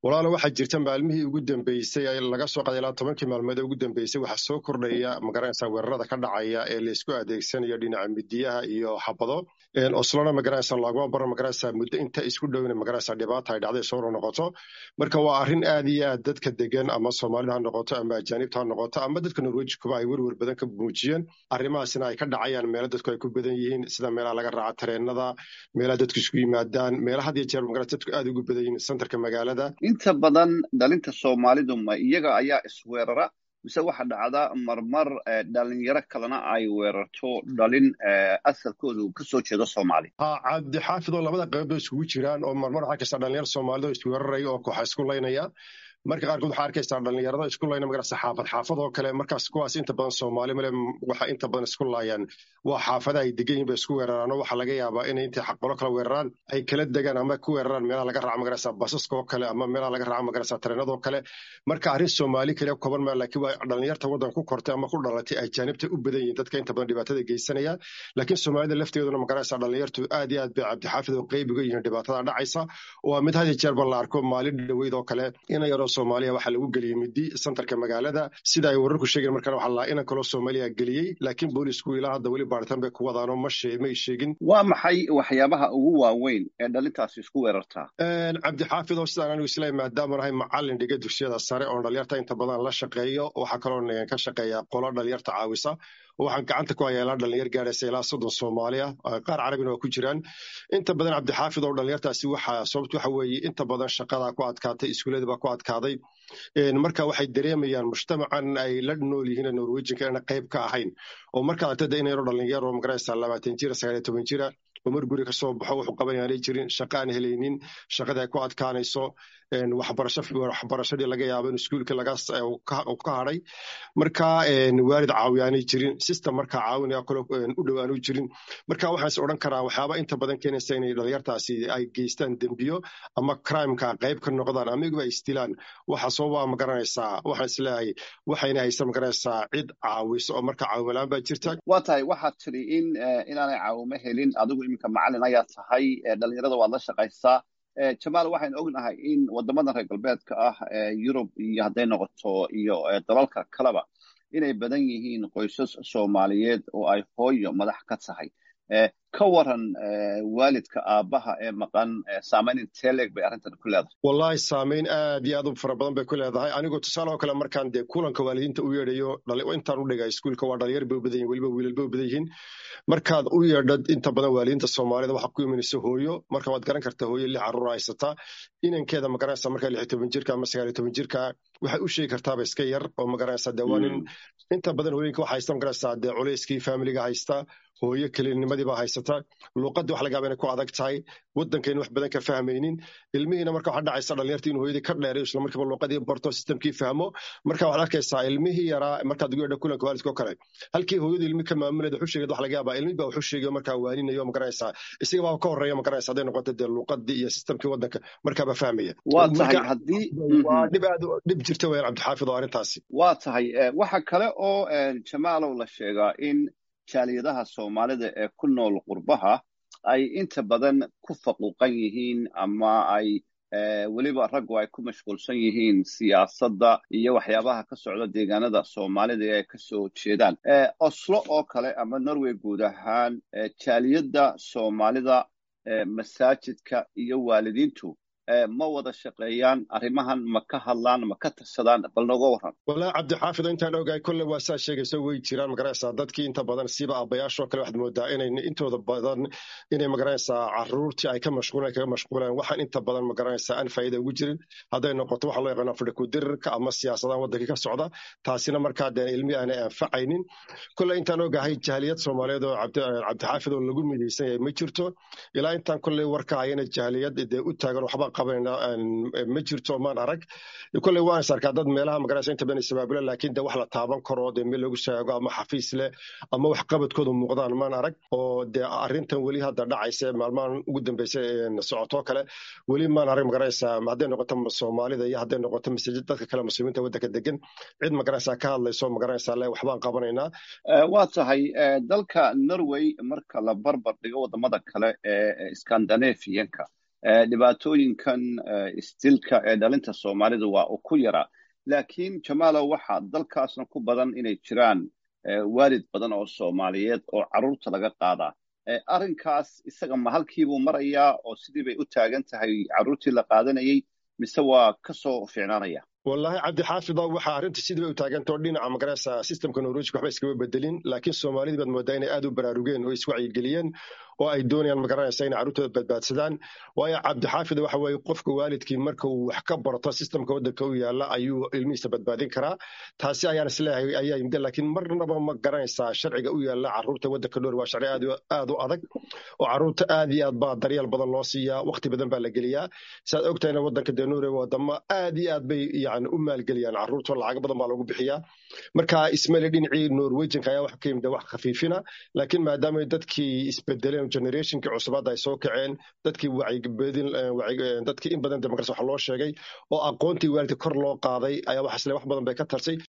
walaalo waxaa jirta maalmihii ugu dambeysay laga soo qaday ilaa tobankii maalmood ee ugu dambeysay waxaa soo kordhaya magaranaysa weerarada ka dhacaya ee laysku adeegsanayo dhinaca midiyaha iyo xabado oslona magaranaysa loogama baro magaranaysa muddo inta isku dhowna magaranaysa dhibaata ay dhacday soo noqoto marka waa arrin aad iyo aad dadka degan ama soomaalida ha noqoto ama ajaanibta ha noqoto ama dadka norweji kuba ay werwer badan ka muujiyeen arrimahaasina ay ka dhacayaan meelo dadku ay ku badan yihiin sida meelaha laga raaca tareenada meelaha dadku isku yimaadaan meelaha had iyo jeer magaranaysa dadku aad ugu badan yihiin santarka magaalada inta badan dhalinta soomaalidu ma iyaga ayaa isweerara mise waxa dhacda marmar dhalinyaro kalena ay weerarto dhalin asalkoodu kasoo jeedo soomaali cabdixaafid oo labada qaybood iskugu jiraan oo marmar waxaa kasta dhalinyaro soomaalida oo isweeraraya oo kooxa isku laynaya marka qaarkood waxaa arkaysaa dhalinyarada isku layna magarasa xaafad xaafad oo kale markaas kuwaas inta badan soomaali male waxa inta badan isku laayaan waa xaafada ay degan yihin bay isku weeraraan oo waxaa laga yaabaa inay intay xaqbalo kala weeraraan ay kala degaan ama ku weeraraan meelaha laga raaco magarasa basaska oo kale ama meelaha laga raaco magarasa tareenadoo kale marka arrin soomaali kale koban maa laakiin waa dhalinyarta waddanka ku kortay ama ku dhalatay ajaanibta u badan yihin dadka inta badan dhibaatada geysanaya laakiin soomaalida lafteeduna magarasa dhalinyartu aad iyo aad bay cabdixaafid oo qeyb uga yihiin dhibaatada dhacaysa waa mid had iyo jeer ba la arko maalin dhaweyd oo kale ina yaroo soomaaliya waxaa lagu geliyey midi santarka magaalada sida ay wararku sheegeen markaan waxaa laa inan kaloo soomaaliya geliyey laakiin boolisku ilaa hadda weli baaritaan bay ku wadaanoo ma may sheegin waa maxay waxyaabaha ugu waaweyn ee dhalintaasi isku weerartaa cabdixaafid oo sidaan anigu isleeyahay maadaama nahay macallin dhiga dugsiyada sare oon dhalinyarta inta badan la shaqeeyo waxaa kaloo ka shaqeeya qolo dhalinyarta caawisa waxaan gacanta ku hayaa ilaa dhalinyar gaadhaysa ilaa soddon soomaaliya qaar carabina waa ku jiraan inta badan cabdixaafid oo dhalinyartaasi waxa sababtu waxa weeye inta badan shaqadaa ku adkaatay iskuullada baa ku adkaaday marka waxay dareemayaan mujtamacan ay la nool yihiin norwejinka inaan qayb ka ahayn oo markaad artada in yaro dhalinyaro magaraysa labaatan jira sagaal iyo toban jira oo mar guri kasoo baxo wuxuu qaban aanay jirin shaqa aan helaynin shaqada ay ku adkaanayso waxbarashadii laga yaabo in iskuulka laga ka hadhay marka waalid caawiyaanay jirin system markaa caawinaya kale u dhowaanu jirin marka waxaan is odhan karaa waxyaaba inta badan keenaysa inay dhalinyartaasi ay geystaan dembiyo ama crimeka qayb ka noqdaan ama iguba ay isdilaan waxa sababa ma garanaysaa waxaan isleeyahay waxayna haysa ma garanaysaa cid caawiso oo marka caawimalaan baa jirta waa tahay waxaad tidhi in inaanay caawimo helin adigu iminka macallin ayaa tahay dhalinyarada waad la shaqaysaa jamaal waxaynu ognahay in waddamadan reer galbeedka ah yurub iyo hadday noqoto iyo dalalka kaleba inay badan yihiin qoysas soomaaliyeed oo ay hooyo madax ka tahay ka waran waalidka aabbaha ee maqan saamayn intee leeg bay arrintan ku leedahay wallahi saamayn aad iyo aad u fara badan bay ku leedahay anigoo tusaale oo kale markaan dee kulanka waalidiinta u yeedhayo intaan u dhigay iskuulka waa dhalinyar bay u badan yihin weliba wiilal bay u badan yihiin markaad u yeedhad inta badan waalidiinta soomaalida waxaa ku imanaysa hooyo marka waad garan kartaa hooyo lix carruur haysataa inankeeda magaranaysa markaa lix iyo toban jirka ama sagaal iyo toban jirka waxay u sheegi kartaaba iska yar oo magaranaysa dee waa nin inta badan hooyinka waxa haysta magaranaysa dee culayskii familiga haysta hooyo kelinimadii baa haysata luuqadii wax laga yaaba inay ku adag tahay waddankayna wax badan ka fahmaynin ilmihiina marka waxaa dhacaysa dhalinyartii inuu hooyadii ka dheerayo isla markiiba luuqadii barto sistamkii fahmo marka waxaad arkaysaa ilmihii yaraa markaad ugu yeedha kulanka waalidka oo kale halkii hooyadu ilmi ka maamulayda wuxuu sheegay wax laga yaabaa ilmi baa wuxuu sheegayo markaa waaninayo magaranaysaa isaga baa ka horreeya magaranaysa hadday noqoto dee luuqadii iyo sistamkii waddanka markaaba fahmaya waa tahay haddii waa dhib aad dhib jirta weyaan cabdixaafid oo arrintaasi waa tahay waxa kale oo jamaalow la sheegaa in jaaliyadaha soomaalida ee ku nool qurbaha ay inta badan ku faquuqan yihiin ama ay weliba raggu ay ku mashquulsan yihiin siyaasadda iyo waxyaabaha ka socda deegaanada soomaalida ee ay kasoo jeedaan oslo oo kale ama norway guud ahaan jaaliyadda soomaalida masaajidka iyo waalidiintu ma wada shaqeeyaan arrimahan ma ka hadlaan ma ka tirsadaan bal nooga waran wallahi cabdixaafid intaan ogahay kolle waa saa sheegayso way jiraan magaraysaa dadkii inta badan siba aabbayaashoo kale waxaad moodaa inay intooda badan inay magaraysaa caruurtii ay ka mashquulan kaga mashquulaan waxaan inta badan magaraysaa aan faa'iida ugu jirin hadday noqoto waxa loo yaqaano fadhikudirirka ama siyaasadaha waddankii ka socda taasina markaa dee ilmi aanay anfacaynin kolle intaan ogahay jahiliyad soomaaliyeed oo cabdixaafid oo lagu midaysan yahay ma jirto ilaa intaan kolley warka hayana jahiliyad dee u taagan waxba qabanayna ma jirto maan arag kolley waan is arkaa dad meelaha magaraysa inta badan isabaabula laakiin de wax la taaban karo dee meel lagu sheego ama xafiis leh ama wax qabadkooda muuqdaan maan arag oo dee arrintan weli hadda dhacaysa maalmahan ugu dambeysa socotoo kale weli maan arag magaraysa hadday noqoto soomaalida iyo hadday noqoto masajid dadka kale muslimiinta waddanka degan cid magaraysa ka hadlayso magaraysa le waxbaan qabanaynaa waa tahay dalka norway marka la barbar dhigo wadamada kale ee scandinavianka dhibaatooyinkan isdilka ee dhalinta soomaalidu waa u ku yara laakiin jamaalow waxaa dalkaasna ku badan inay jiraan waalid badan oo soomaaliyeed oo carruurta laga qaadaa arrinkaas isaga ma halkiibuu marayaa oo sidii bay u taagan tahay carruurtii la qaadanayay mise waa ka soo fiicnaanaya wallaahi cabdixaafid waxaa arrinta sidii bay u taagantao dhinaca magaraysa systemka norwejka waxba iskama bedelin laakiin soomaalidii baad moodaa inay aad u baraarugeen oo iswacyigeliyeen oo ay doonayaan magaranaysa inay carruurtooda badbaadsadaan waayo cabdixaafid waxa weeye qofka waalidkii marka uu wax ka barto systemka waddanka u yaalla ayuu ilmihiisa badbaadin karaa taasi ayaan isleeyahay ayaa yimid laakiin marnaba ma garanaysaa sharciga u yaalla carruurta waddanka dhoor waa sharci aad u adag oo carruurta aad iyo aad baa daryeel badan loo siiyaa waqti badan baa la geliyaa siaad ogtahayna waddanka dee nuure wadamo aad iyo aad bay yani u maalgeliyaan carruurta lacago badan baa lagu bixiyaa marka ismaili dhinacii norwejianka ayaa wax ka yimid wax khafiifina laakiin maadaama dadkii isbedeleen generationkii cusubaad ay soo kaceen dadkii wacyibedin dadkii in badan demokrasi wax loo sheegay oo aqoontii waalidka kor loo qaaday ayaa waxaasle wax badan bay ka tarsay